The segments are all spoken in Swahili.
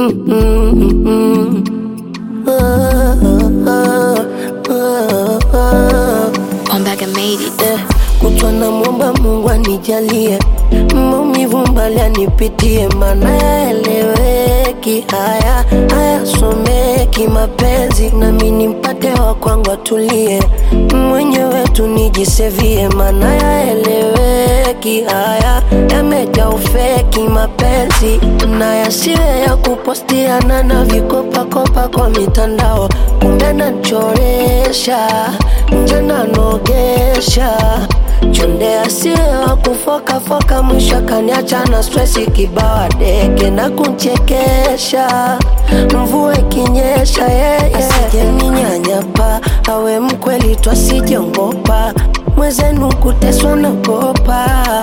Ombaga made it. Eh, kutwa na mwomba Mungu anijalie maumivu mbali anipitie, mana yaeleweki, haya hayasomeki mapenzi, nami nimpate wa kwangu atulie, mwenyewe tu nijisevie, mana yaeleweki, haya yamejaa ufeki mapenzi, na yasiwe ya kupostiana na vikopakopa kwa mitandao, kumbe nachoresha nje nanogesha chonde asiwe wa kufokafoka, mwisho kaniacha na stresi kibawa deke na kunchekesha, mvua ikinyesha yeye asije ninyanyapa, awe mkweli twasijongopa, mwezenu kuteswa nagopa,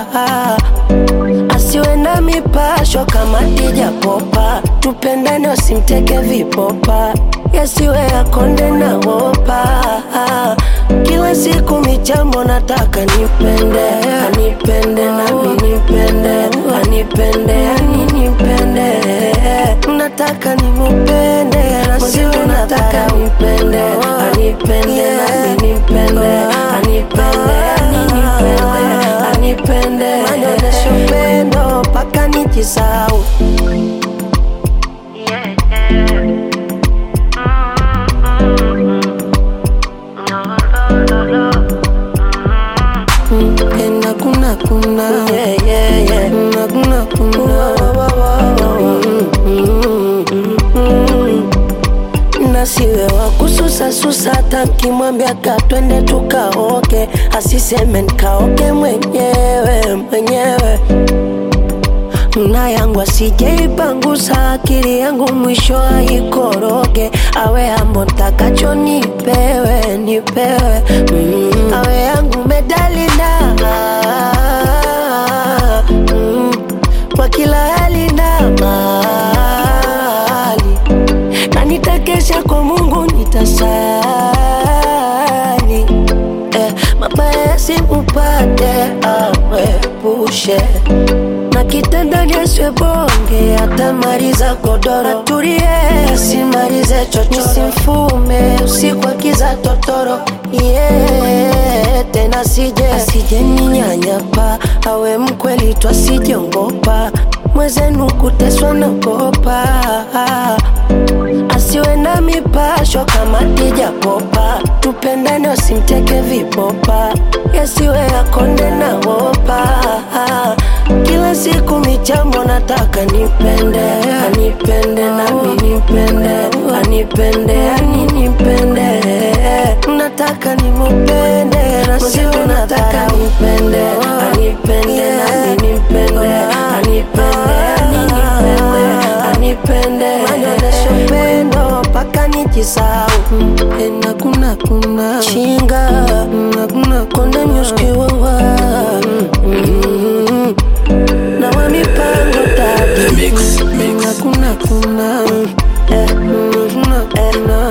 asiwe na mipasho kama dija popa, tupendane wasimteke vipopa, yasiwe akonde na wopa kila siku michambo nataka nipende anipende nami nipende anipende ani nipende nataka nimupende na siwe nataka nipende anipende nami nipende anipende ani nipende anipende manyonesho upendo mpaka nijisau Ena kuna kuna yeah, yeah, yeah. Na kuna kuna nasiwe wa kususa susa, hata nkimwambia ka twende tukaoke, asiseme nkaoke mwenyewe mwenyewe na yangu asijeipangusa akili yangu mwisho aikoroge, awe ambo ntakacho nipewe nipewe, mm. awe yangu medalina mm. kwa kila hali na mali, na nitakesha kwa Mungu nitasali eh, mabaya yasimupate awepushe na kitanda nyeswe bonge atamaliza godoro atulie asimalize chocho simfume usiku akiza totoro yeah, tena sije asije ninyanyapa awe mkweli twasijongopa mwezenu kuteswa nagopa asiwe na mipasho kama dija popa tupendane wasimteke vipopa yasiwe akonde na wopa kila siku michambo nataka nipende anipende nami nipende anipende ani nipende nataka nimupende na siwe nataka nipende anipende nami nipende anipende ani nipende anipende manyonesho upendo mpaka nijisau ena kuna kuna chinga na kuna konde nyuskiwawa na wa mipango tatu Mix, mix. na kuna kuna eh, kuna kuna